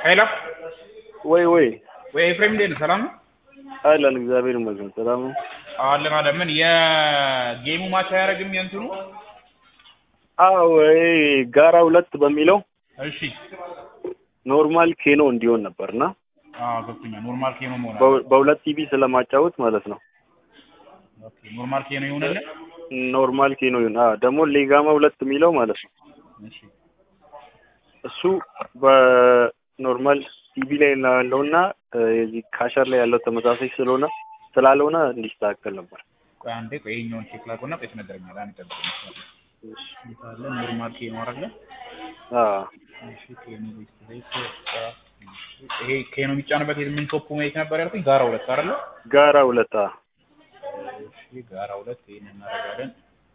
ሄሎ ወይ ወይ ወይ ኤፍሬም እንዴት ነህ? ሰላም ነው? አለን እግዚአብሔር ይመስገን ሰላም ነው። አለን አለን። ምን የጌሙ ማች አያደርግም የእንትኑ? አዎ ይሄ ጋራ ሁለት በሚለው እሺ ኖርማል ኬኖ እንዲሆን ነበርና አዎ ገብቶኛል። ኖርማል ኬኖ መሆን አለ። በ- በሁለት ቲቪ ስለማጫወት ማለት ነው። ኦኬ ኖርማል ኬኖ ይሆንልህ? ኖርማል ኬኖ ይሁን። አዎ ደግሞ ሌጋማ ሁለት የሚለው ማለት ነው። እሺ እሱ በኖርማል ቲቪ ላይ ያለውና የዚህ ካሸር ላይ ያለው ተመሳሳይ ስለሆነ ስላልሆነ እንዲስተካከል ነበር። ቆይ አንዴ ቆይ ይኸኛውን ቼክ ላድርገውና ቆይ ትነግረኛለህ። አንድ ጠብቅ መስመር ላይ። እንዴት አለ ኖርማል ኬኖ አይደለ? አዎ እሺ ኬኖ ዲስፕሌይ ይሄ ኬኖ የሚጫንበት የምን ቶፕ ሜት ነበር ያልኩኝ? ጋራ ሁለት አይደለ? ጋራ ሁለት አዎ። እሺ ጋራ ሁለት ይሄን እናደርጋለን።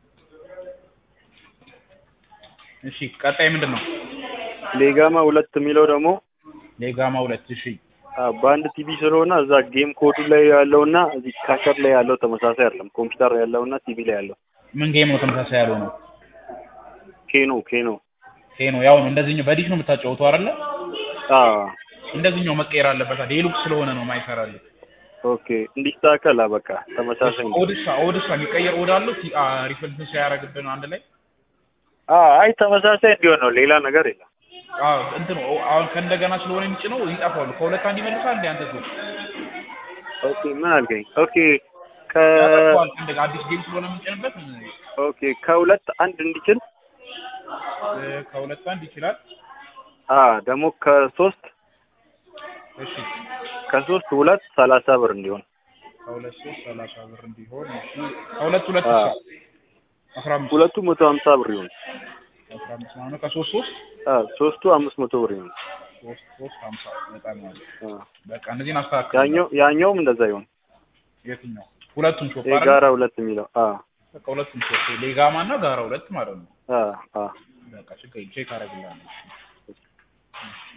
እሺ ቀጣይ ምንድን ነው? ሌጋማ ሁለት የሚለው ደግሞ ሌጋማ ሁለት እሺ አዎ፣ በአንድ ቲቪ ስለሆነ እዛ ጌም ኮዱ ላይ ያለውና እዚህ ካሸር ላይ ያለው ተመሳሳይ አይደለም። ኮምፒውተር ያለውና ቲቪ ላይ ያለው ምን ጌም ነው ተመሳሳይ ያለው ነው? ኬኖ ኬኖ ኬኖ ያው ነው እንደዚህኛው በዲሽ ነው የምታጫወተው አይደለ? አዎ እንደዚህኛው መቀየር አለበት። ዴሉክስ ስለሆነ ነው ማይሰራልህ። ኦኬ እንዲስተካከል አ በቃ ተመሳሳይ ነው። ኦድሳ ኦድሳ የሚቀየር ኦድ አለው ቲ- አ ሪፍሬንስ ሲያደርግብን አንድ ላይ አዎ አይ ተመሳሳይ እንዲሆን ነው፣ ሌላ ነገር የለም። አዎ እንትን ነው አሁን ከእንደገና ስለሆነ የሚጭነው ይጠፋሉ። ከሁለት አንድ ይመልሳል እንደ አንተ ሰው ኦኬ ምን አልከኝ? ኦኬ ከ ያጠፋዋል። እንደገና አዲስ ጌም ስለሆነ የሚጭንበት ኦኬ ከሁለት አንድ እንዲችል እ፣ ከሁለት አንድ ይችላል። አ ደግሞ ከሶስት እሺ ከሶስት ሁለት ሰላሳ ብር እንዲሆን ከሁለት ሶስት ሰላሳ ብር እንዲሆን እሺ ከሁለት ሁለት አዎ። ይችላል አስራ አምስት ሁለቱ መቶ ሀምሳ ብር ይሆን። አስራ አምስት ማለት ነው። ከሶስት ሶስት አ ሶስቱ አምስት መቶ ብር ይሆን። ሶስት ሶስት ሀምሳ በጣም ማለት አ በቃ እነዚህን አስተካክል። ያኛው ያኛውም እንደዛ ይሆን። የትኛው ሁለቱም ሾፕ አይደል? የጋራ ሁለት የሚለው አ በቃ ሁለቱም ሾፕ ሌጋማ እና ጋራ ሁለት ማለት ነው። አ አ በቃ ችግር የለም ቼክ አደርግልሃለሁ።